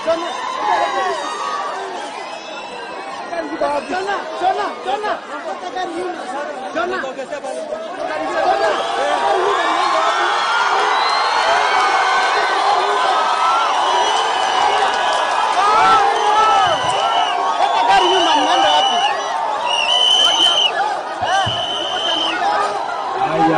Haya.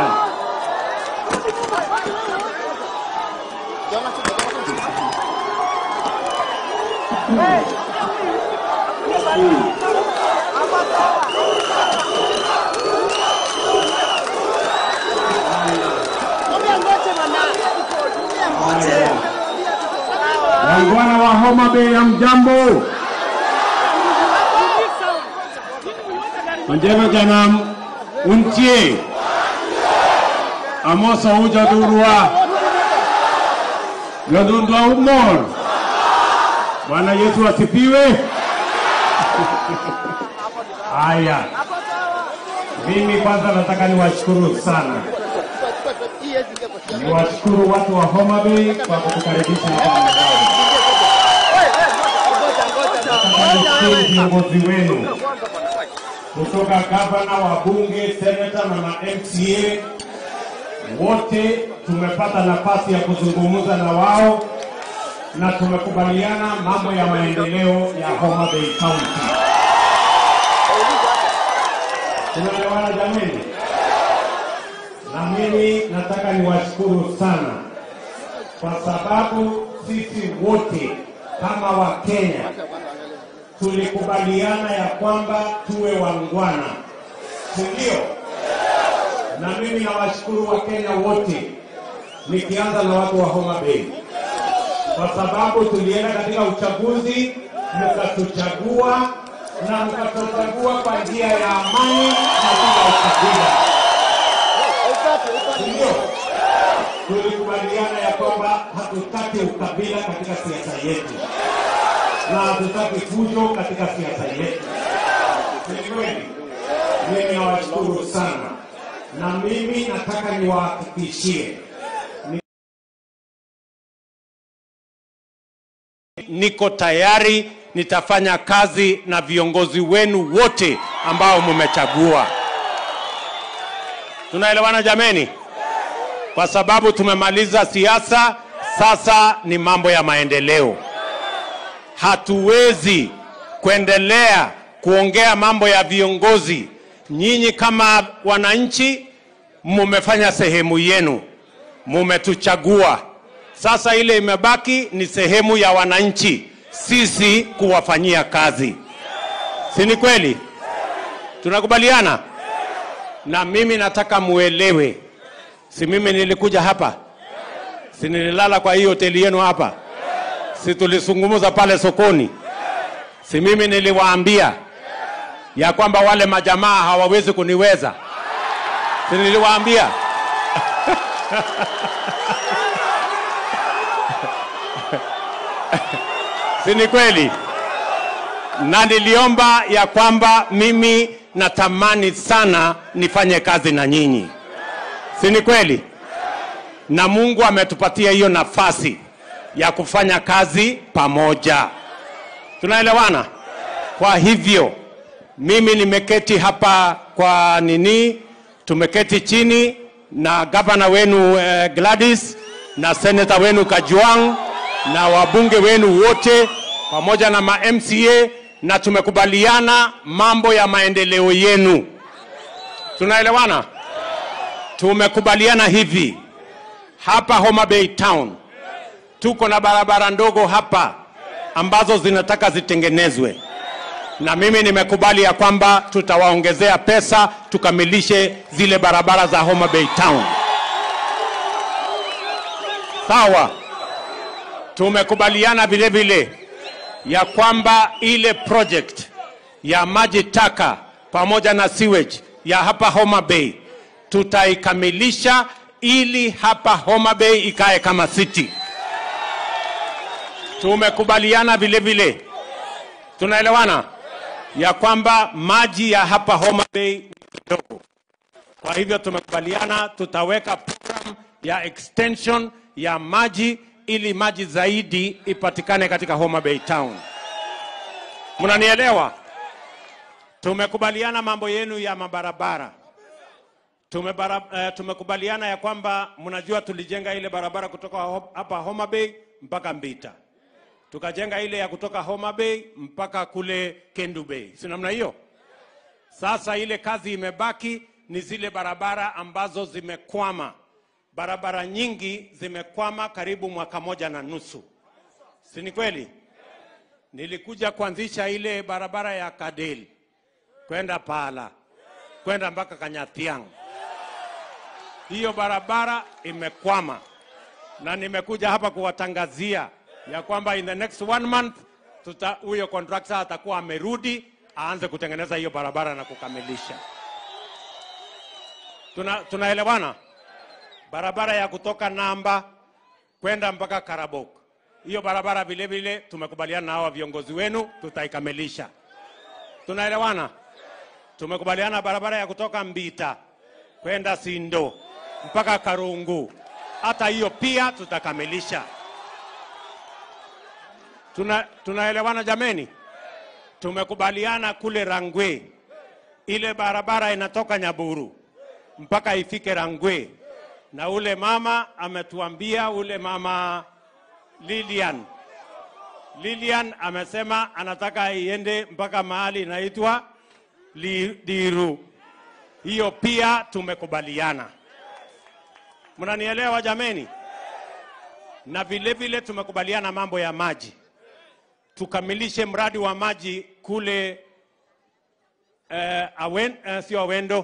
Haya. Wangwana wa Homa Bay ya mjambo. Manjema jana untie. Amosa uja durua. Yodundwa umor. Bwana Yesu asifiwe. Haya. Mimi kwanza nataka niwashukuru sana. Niwashukuru watu wa Homa Bay kwa kutukaribisha hapa mjini. Nataka nishukuru viongozi wenu kutoka gavana, wabunge, senata na ma MCA wote tumepata nafasi ya kuzungumza na wao na tumekubaliana mambo ya maendeleo ya Homa Bay County. Tunaelewana jameni? Na mimi nataka niwashukuru sana kwa sababu sisi wote kama Wakenya tulikubaliana ya kwamba tuwe wangwana, si ndio? Na mimi nawashukuru Wakenya wote, nikianza na watu wa Homa Bay, kwa sababu tulienda katika uchaguzi, mkatuchagua na mkatuchagua kwa njia ya amani na bila ukabila, si ndio? Tulikubaliana ya kwamba hatutaki ukabila katika siasa yetu na hatutaki fujo katika siasa yetu. Ni kweli, mimi nawashukuru sana, na mimi nataka niwahakikishie ni- niko tayari, nitafanya kazi na viongozi wenu wote ambao mmechagua. Tunaelewana jameni? Kwa sababu tumemaliza siasa, sasa ni mambo ya maendeleo hatuwezi kuendelea kuongea mambo ya viongozi. Nyinyi kama wananchi mumefanya sehemu yenu, mumetuchagua. Sasa ile imebaki ni sehemu ya wananchi, sisi kuwafanyia kazi, si ni kweli? Tunakubaliana? Na mimi nataka muelewe, si mimi nilikuja hapa, si nililala kwa hii hoteli yenu hapa si tulizungumza pale sokoni, si mimi niliwaambia ya kwamba wale majamaa hawawezi kuniweza, si niliwaambia? si ni kweli? Na niliomba ya kwamba mimi natamani sana nifanye kazi na nyinyi, si ni kweli? Na Mungu ametupatia hiyo nafasi ya kufanya kazi pamoja. Tunaelewana? Kwa hivyo mimi nimeketi hapa kwa nini, tumeketi chini na gavana wenu eh, Gladys na seneta wenu Kajwang na wabunge wenu wote pamoja na ma MCA na tumekubaliana mambo ya maendeleo yenu. Tunaelewana? Tumekubaliana hivi hapa Homa Bay Town tuko na barabara ndogo hapa ambazo zinataka zitengenezwe, na mimi nimekubali ya kwamba tutawaongezea pesa tukamilishe zile barabara za Homa Bay Town. Sawa. Tumekubaliana vile vile ya kwamba ile project ya maji taka pamoja na sewage ya hapa Homa Bay tutaikamilisha ili hapa Homa Bay ikae kama city. Tumekubaliana vile vile, tunaelewana ya kwamba maji ya hapa Homa Bay ni kidogo. Kwa hivyo tumekubaliana tutaweka program ya extension ya maji ili maji zaidi ipatikane katika Homa Bay Town. Mnanielewa? Tumekubaliana mambo yenu ya mabarabara. Tumebara, uh, tumekubaliana ya kwamba mnajua tulijenga ile barabara kutoka ho- hapa Homa Bay mpaka Mbita, tukajenga ile ya kutoka Homa Bay mpaka kule Kendu Bay, si namna hiyo? Sasa ile kazi imebaki ni zile barabara ambazo zimekwama. Barabara nyingi zimekwama karibu mwaka moja na nusu, si ni kweli? Nilikuja kuanzisha ile barabara ya Kadel kwenda Pala kwenda mpaka Kanyathiang. Hiyo barabara imekwama, na nimekuja hapa kuwatangazia ya kwamba in the next one month tuta huyo contractor atakuwa amerudi aanze kutengeneza hiyo barabara na kukamilisha. Tuna, tunaelewana? Barabara ya kutoka Namba kwenda mpaka Karabok, hiyo barabara vile vile tumekubaliana na hawa viongozi wenu, tutaikamilisha. Tunaelewana? Tumekubaliana barabara ya kutoka Mbita kwenda Sindo mpaka Karungu, hata hiyo pia tutakamilisha. Tuna, tunaelewana jameni? Tumekubaliana kule Rangwe, ile barabara inatoka Nyaburu mpaka ifike Rangwe, na ule mama ametuambia, ule mama Lilian Lilian amesema anataka iende mpaka mahali inaitwa Lidiru. Hiyo pia tumekubaliana. Mnanielewa jameni? Na vile vile tumekubaliana mambo ya maji, tukamilishe mradi wa maji kule eh, awen, eh, sio Awendo,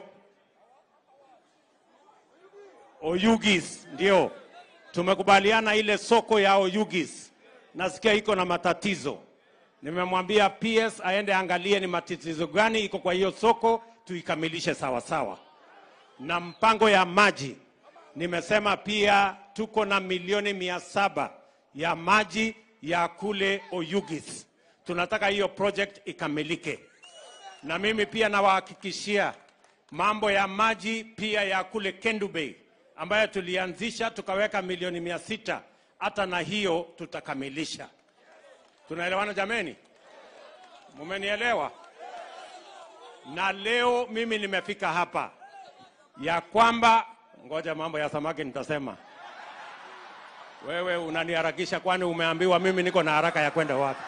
Oyugis, ndio tumekubaliana ile soko ya Oyugis, nasikia iko na matatizo. Nimemwambia PS aende angalie ni matatizo gani iko kwa hiyo soko, tuikamilishe sawa sawa. Na mpango ya maji, nimesema pia tuko na milioni mia saba ya maji ya kule Oyugis. Tunataka hiyo project ikamilike, na mimi pia nawahakikishia mambo ya maji pia ya kule Kendu Bay ambayo tulianzisha tukaweka milioni mia sita hata na hiyo tutakamilisha. Tunaelewana jameni? Mumenielewa? Na leo mimi nimefika hapa ya kwamba, ngoja mambo ya samaki nitasema. Wewe unaniharakisha, kwani umeambiwa mimi niko na haraka ya kwenda wapi?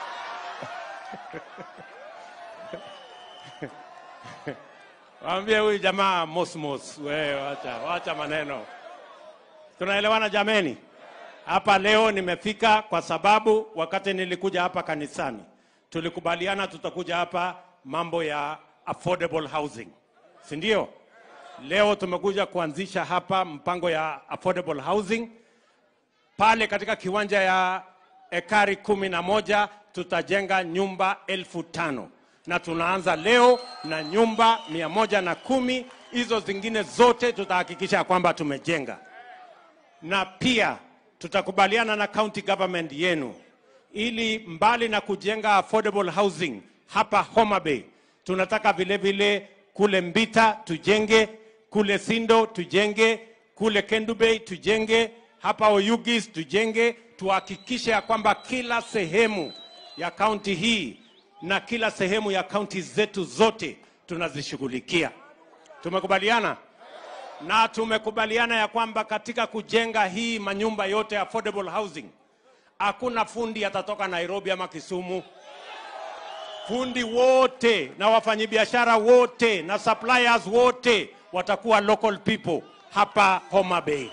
Waambie huyu jamaa mosmos, wewe wacha, wacha maneno. Tunaelewana jameni? Hapa leo nimefika kwa sababu wakati nilikuja hapa kanisani tulikubaliana tutakuja hapa mambo ya affordable housing, si ndio? Leo tumekuja kuanzisha hapa mpango ya affordable housing pale katika kiwanja ya ekari kumi na moja tutajenga nyumba elfu tano na tunaanza leo na nyumba mia moja na kumi. Hizo zingine zote tutahakikisha ya kwamba tumejenga, na pia tutakubaliana na county government yenu ili mbali na kujenga affordable housing hapa Homa Bay, tunataka vile vile kule Mbita tujenge, kule Sindo tujenge, kule Kendu Bay tujenge, hapa Oyugis tujenge, tuhakikishe ya kwamba kila sehemu ya kaunti hii na kila sehemu ya kaunti zetu zote tunazishughulikia. Tumekubaliana na tumekubaliana ya kwamba katika kujenga hii manyumba yote affordable housing hakuna fundi atatoka Nairobi ama Kisumu. Fundi wote na wafanyabiashara wote na suppliers wote watakuwa local people hapa Homa Bay.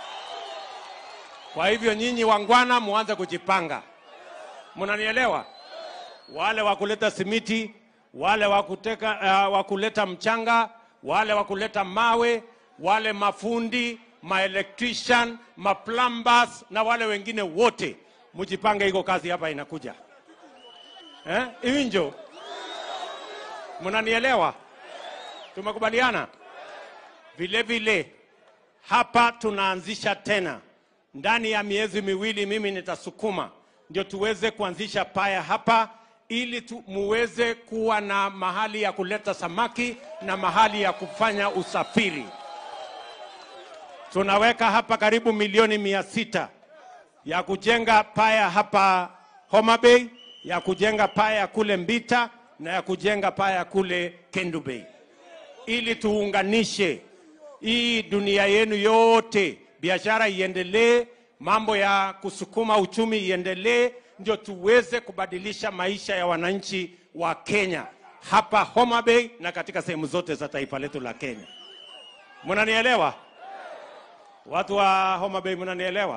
Kwa hivyo nyinyi wangwana, muanze kujipanga. Mnanielewa? Wale wa kuleta simiti, wale wa kuteka, uh, wa kuleta mchanga, wale wa kuleta mawe, wale mafundi, maelectrician, maplumbers na wale wengine wote mjipange, iko kazi hapa inakuja eh? Iwinjo, mnanielewa? Tumekubaliana vile vile. Hapa tunaanzisha tena ndani ya miezi miwili, mimi nitasukuma ndio tuweze kuanzisha paya hapa ili tu, muweze kuwa na mahali ya kuleta samaki na mahali ya kufanya usafiri. Tunaweka hapa karibu milioni mia sita ya kujenga paya hapa Homa Bay, ya kujenga paya kule Mbita na ya kujenga paya kule Kendu Bay, ili tuunganishe hii dunia yenu yote, biashara iendelee, mambo ya kusukuma uchumi iendelee, ndio tuweze kubadilisha maisha ya wananchi wa Kenya hapa Homa Bay na katika sehemu zote za taifa letu la Kenya. Mnanielewa? Watu wa Homa Bay mnanielewa?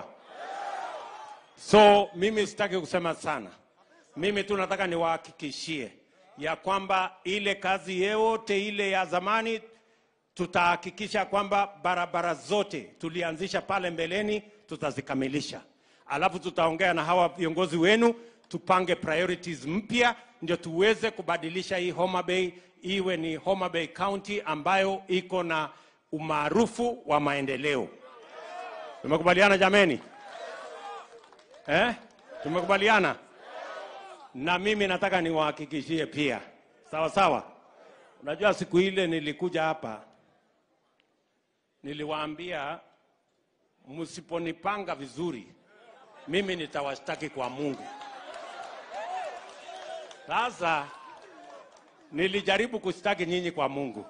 So mimi sitaki kusema sana, mimi tu nataka niwahakikishie ya kwamba ile kazi yote ile ya zamani tutahakikisha kwamba barabara zote tulianzisha pale mbeleni tutazikamilisha, alafu tutaongea na hawa viongozi wenu tupange priorities mpya, ndio tuweze kubadilisha hii Homa Bay iwe ni Homa Bay County ambayo iko na umaarufu wa maendeleo. Tumekubaliana jameni? Eh? Tumekubaliana? Na mimi nataka niwahakikishie pia, sawa sawa. Unajua siku ile nilikuja hapa, niliwaambia msiponipanga vizuri, mimi nitawashtaki kwa Mungu. Sasa nilijaribu kushtaki nyinyi kwa Mungu,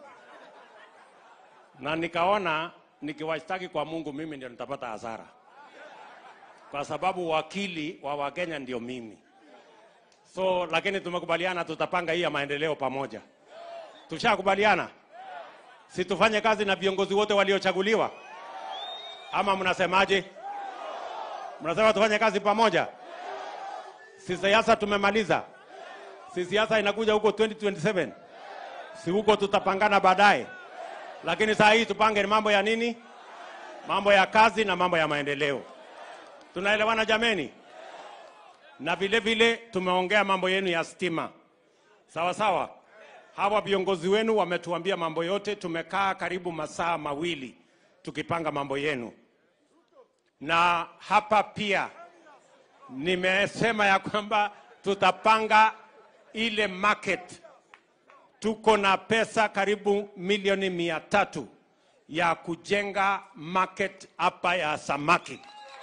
na nikaona nikiwashtaki kwa Mungu mimi ndio nitapata hasara, kwa sababu wakili wa Wakenya ndio mimi. So lakini tumekubaliana tutapanga hii ya maendeleo pamoja. Tushakubaliana, si tufanye kazi na viongozi wote waliochaguliwa, ama mnasemaje? Mnasema tufanye kazi pamoja? Si siasa tumemaliza, si siasa inakuja huko 2027 si huko tutapangana baadaye, lakini saa hii tupange ni mambo ya nini? Mambo ya kazi na mambo ya maendeleo. Tunaelewana jameni? Na vile vile tumeongea mambo yenu ya stima, sawa sawa. Hawa viongozi wenu wametuambia mambo yote, tumekaa karibu masaa mawili tukipanga mambo yenu, na hapa pia nimesema ya kwamba tutapanga ile market. Tuko na pesa karibu milioni mia tatu ya kujenga market hapa ya samaki,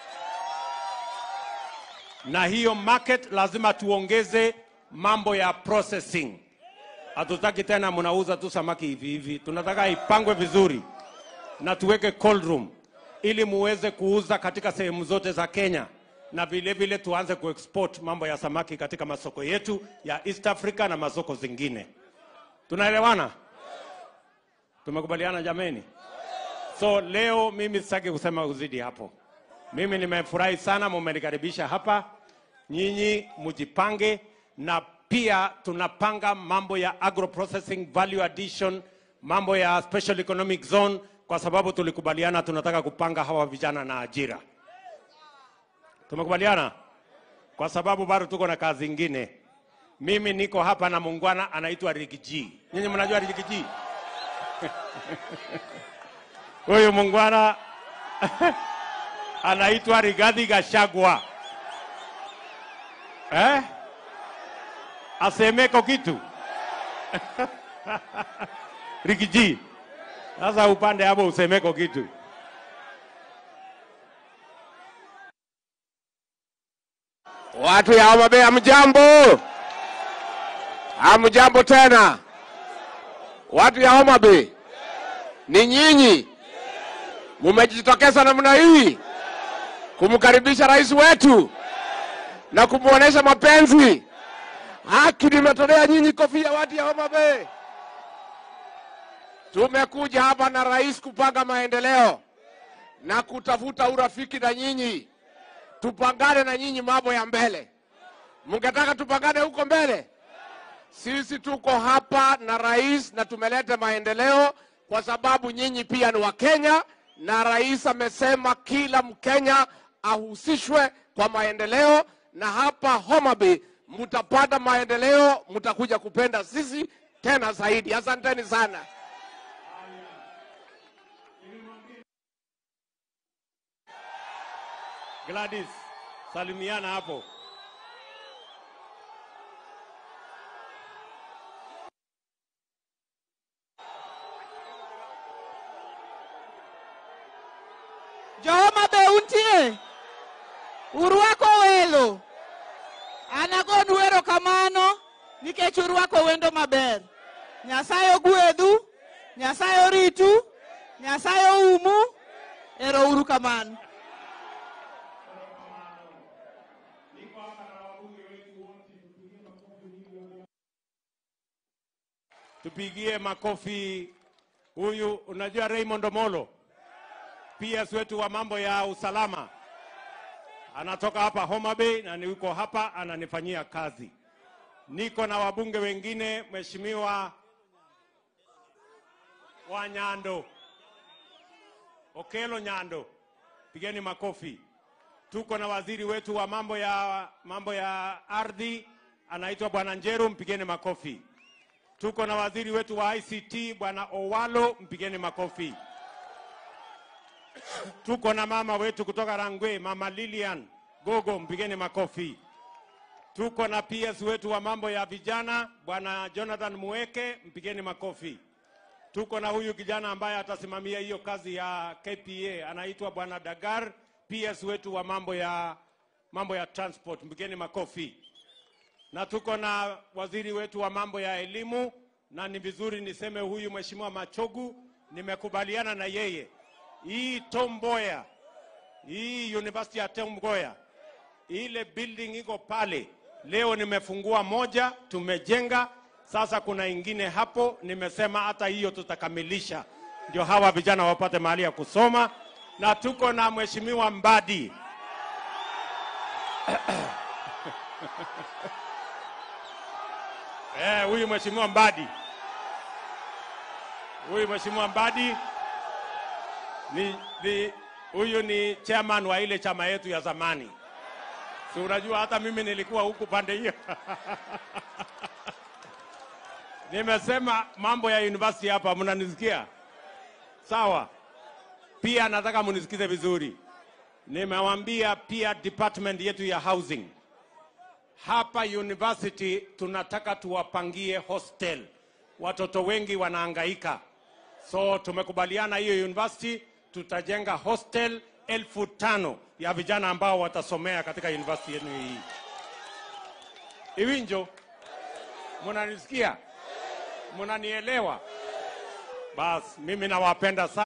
na hiyo market lazima tuongeze mambo ya processing. Hatutaki tena mnauza tu samaki hivi hivi, tunataka ipangwe vizuri na tuweke cold room ili muweze kuuza katika sehemu zote za Kenya na vile vile tuanze kuexport mambo ya samaki katika masoko yetu ya East Africa na masoko zingine. Tunaelewana? Tumekubaliana jameni? So leo mimi sitaki kusema uzidi hapo. Mimi nimefurahi sana mumenikaribisha hapa. Nyinyi mujipange, na pia tunapanga mambo ya agro processing value addition, mambo ya special economic zone, kwa sababu tulikubaliana tunataka kupanga hawa vijana na ajira. Tumekubaliana kwa sababu bado tuko na kazi ingine. Mimi niko hapa na muungwana anaitwa Rigiji. Nyinyi mnajua Rigiji? Huyu muungwana anaitwa Rigathi Gachagua. Eh? Asemeko kitu Rigiji. Sasa upande hapo usemeko kitu. Watu ya Homa Bay hamjambo? Hamjambo tena. Watu ya Homa Bay, ni nyinyi mumejitokeza namna hii kumkaribisha rais wetu na kumwonyesha mapenzi. Haki nimetolea nyinyi kofia, watu ya Homa Bay. Tumekuja hapa na rais kupanga maendeleo na kutafuta urafiki na nyinyi tupangane na nyinyi mambo ya mbele. Mngetaka tupangane huko mbele? Sisi tuko hapa na rais na tumeleta maendeleo kwa sababu nyinyi pia ni Wakenya, na rais amesema kila Mkenya ahusishwe kwa maendeleo, na hapa Homa Bay mtapata maendeleo, mtakuja kupenda sisi tena zaidi. Asanteni sana. Gladys, salimiana hapo. Johoma Bay untie. urwako welo anagonu erokamano nikech urwako wendo maber nyasaye ogwedhu nyasaye oritu nyasaye oumu ero uru kamano Tupigie makofi huyu, unajua Raymond Omolo, PS wetu wa mambo ya usalama, anatoka hapa Homa Bay na niko hapa ananifanyia kazi. Niko na wabunge wengine, Mheshimiwa wa Nyando, Okelo Nyando, pigeni makofi. Tuko na waziri wetu wa mambo ya mambo ya ardhi anaitwa Bwana Njeru, mpigeni makofi. Tuko na waziri wetu wa ICT Bwana Owalo, mpigeni makofi. Tuko na mama wetu kutoka Rangwe, Mama Lilian Gogo, mpigeni makofi. Tuko na PS wetu wa mambo ya vijana Bwana Jonathan Mueke, mpigeni makofi. Tuko na huyu kijana ambaye atasimamia hiyo kazi ya KPA anaitwa Bwana Dagar, PS wetu wa mambo ya mambo ya transport, mpigeni makofi na tuko na waziri wetu wa mambo ya elimu, na ni vizuri niseme huyu mheshimiwa Machogu, nimekubaliana na yeye. Hii Tom Mboya, hii University ya Tom Mboya, ile building iko pale, leo nimefungua moja, tumejenga sasa, kuna ingine hapo, nimesema hata hiyo tutakamilisha, ndio hawa vijana wapate mahali ya kusoma, na tuko na mheshimiwa Mbadi Eh, huyu mheshimiwa Mbadi, huyu mheshimiwa Mbadi ni, ni huyu ni chairman wa ile chama yetu ya zamani. Si unajua hata mimi nilikuwa huku pande hiyo. Nimesema mambo ya university hapa, mnanisikia sawa? Pia nataka munisikize vizuri. Nimewaambia pia department yetu ya housing hapa university tunataka tuwapangie hostel. Watoto wengi wanahangaika, so tumekubaliana hiyo university tutajenga hostel elfu tano ya vijana ambao watasomea katika university yenu hii. Iwinjo, munanisikia? Munanielewa? Bas, mimi nawapenda sana.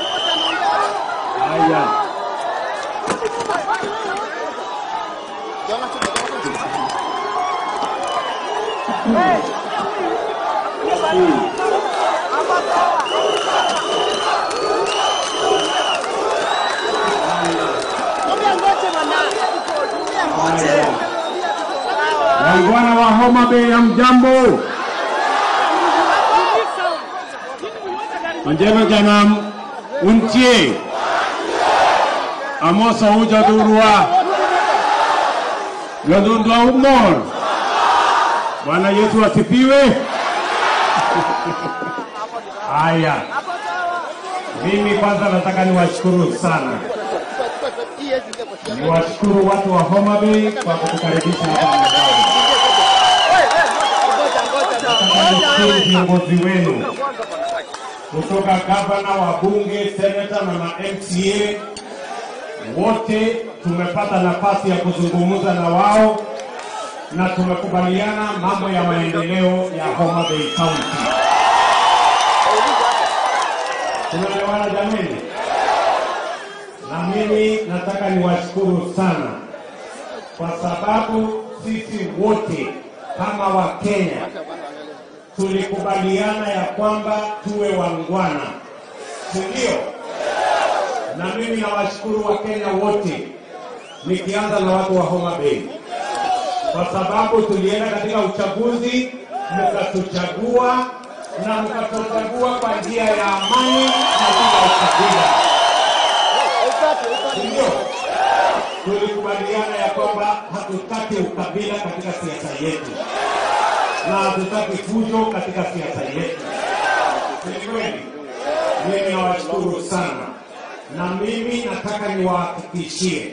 Jona, Wangwana wa Homa Bay, hamjambo? Onjero janam untie amoso uja durua lodundwa umor. Bwana Yesu asifiwe. Haya, mimi kwanza nataka niwashukuru sana, niwashukuru watu wa Homa Bay kwa kutukaribisha hapa nyumbani. Nataka nishukuru viongozi wenu kutoka gavana, wabunge, senata na ma MCA wote tumepata nafasi ya kuzungumza na wao na tumekubaliana mambo ya maendeleo ya Homa Bay County. Tunaelewana jameni? Na mimi nataka niwashukuru sana kwa sababu sisi wote kama Wakenya tulikubaliana ya kwamba tuwe wangwana, si ndio? Na mimi nawashukuru Wakenya wote, nikianza na watu wa Homa Bay, kwa sababu tulienda katika uchaguzi, mkatuchagua na mkatuchagua kwa njia ya amani na bila ukabila, si ndio? Tulikubaliana ya kwamba hatutaki ukabila katika siasa yetu na hatutaki fujo katika siasa yetu. Ni kweli, mimi nawashukuru sana, na mimi nataka niwahakikishie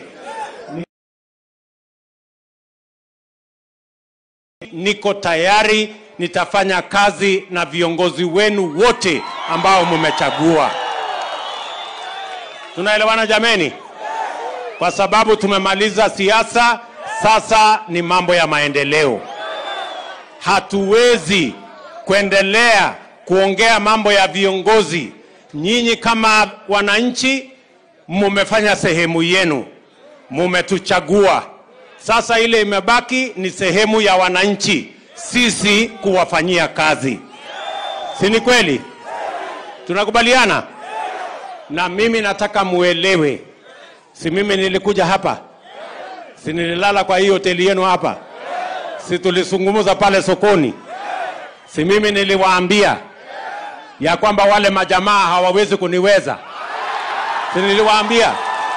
niko tayari, nitafanya kazi na viongozi wenu wote ambao mmechagua. Tunaelewana jameni? Kwa sababu tumemaliza siasa, sasa ni mambo ya maendeleo. Hatuwezi kuendelea kuongea mambo ya viongozi. Nyinyi kama wananchi mumefanya sehemu yenu, mumetuchagua. Sasa ile imebaki ni sehemu ya wananchi, sisi kuwafanyia kazi, si ni kweli? Tunakubaliana? Na mimi nataka muelewe, si mimi nilikuja hapa, si nililala kwa hii hoteli yenu hapa, si tulizungumza pale sokoni, si mimi niliwaambia ya kwamba wale majamaa hawawezi kuniweza, si niliwaambia?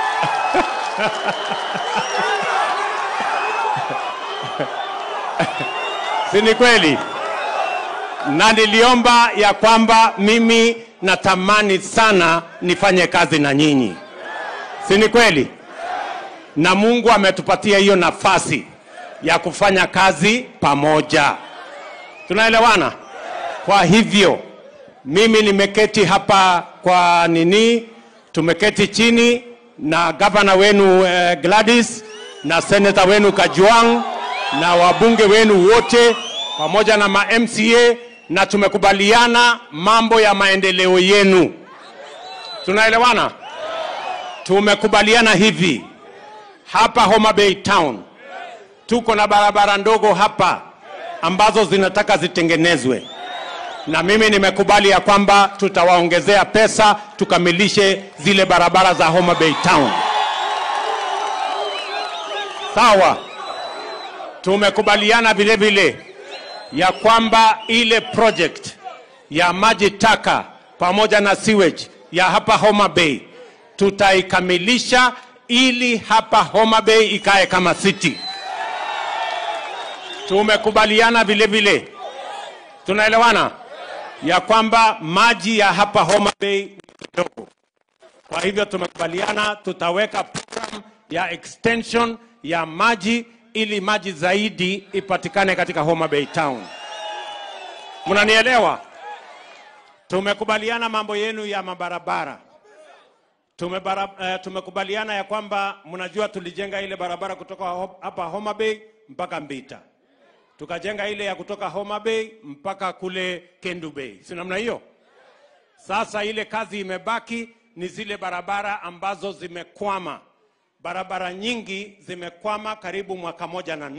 si ni kweli? Na niliomba ya kwamba mimi natamani sana nifanye kazi na nyinyi, si ni kweli? Na Mungu ametupatia hiyo nafasi ya kufanya kazi pamoja. Tunaelewana? Kwa hivyo mimi nimeketi hapa kwa nini, tumeketi chini na gavana wenu eh, Gladys na seneta wenu Kajwang na wabunge wenu wote pamoja na ma MCA na tumekubaliana mambo ya maendeleo yenu. Tunaelewana? Tumekubaliana hivi hapa Homa Bay Town tuko na barabara ndogo hapa ambazo zinataka zitengenezwe, na mimi nimekubali ya kwamba tutawaongezea pesa tukamilishe zile barabara za Homa Bay Town. Sawa. Tumekubaliana vile vile ya kwamba ile project ya maji taka pamoja na sewage ya hapa Homa Bay tutaikamilisha ili hapa Homa Bay ikae kama city. Tumekubaliana vile vile, tunaelewana ya kwamba maji ya hapa Homa Bay ni kidogo. Kwa hivyo tumekubaliana tutaweka program ya extension ya maji ili maji zaidi ipatikane katika Homa Bay Town. Mnanielewa? Tumekubaliana mambo yenu ya mabarabara. Tumebara, uh, tumekubaliana ya kwamba mnajua tulijenga ile barabara kutoka ho- hapa Homa Bay mpaka Mbita, tukajenga ile ya kutoka Homa Bay mpaka kule Kendu Bay, si namna hiyo? Sasa ile kazi imebaki ni zile barabara ambazo zimekwama. Barabara nyingi zimekwama karibu mwaka moja na